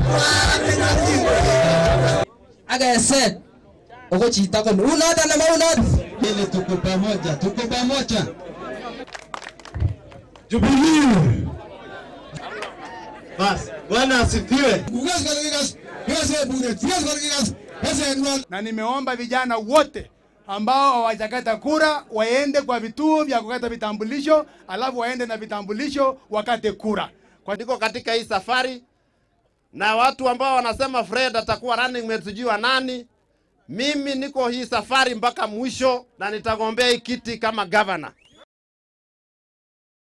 akeset ako chito koni unot anan maunot ili tuko pamoja, tuko pamoja. Jubilee. Basi Bwana asifiwe. Na nimeomba vijana wote ambao hawajakata kura waende kwa vituo vya kukata vitambulisho, alafu waende na vitambulisho wakate kura. Kwa niko katika hii safari na watu ambao wanasema Fred atakuwa running mate sijui wa nani. Mimi niko hii safari mpaka mwisho na nitagombea hii kiti kama governor.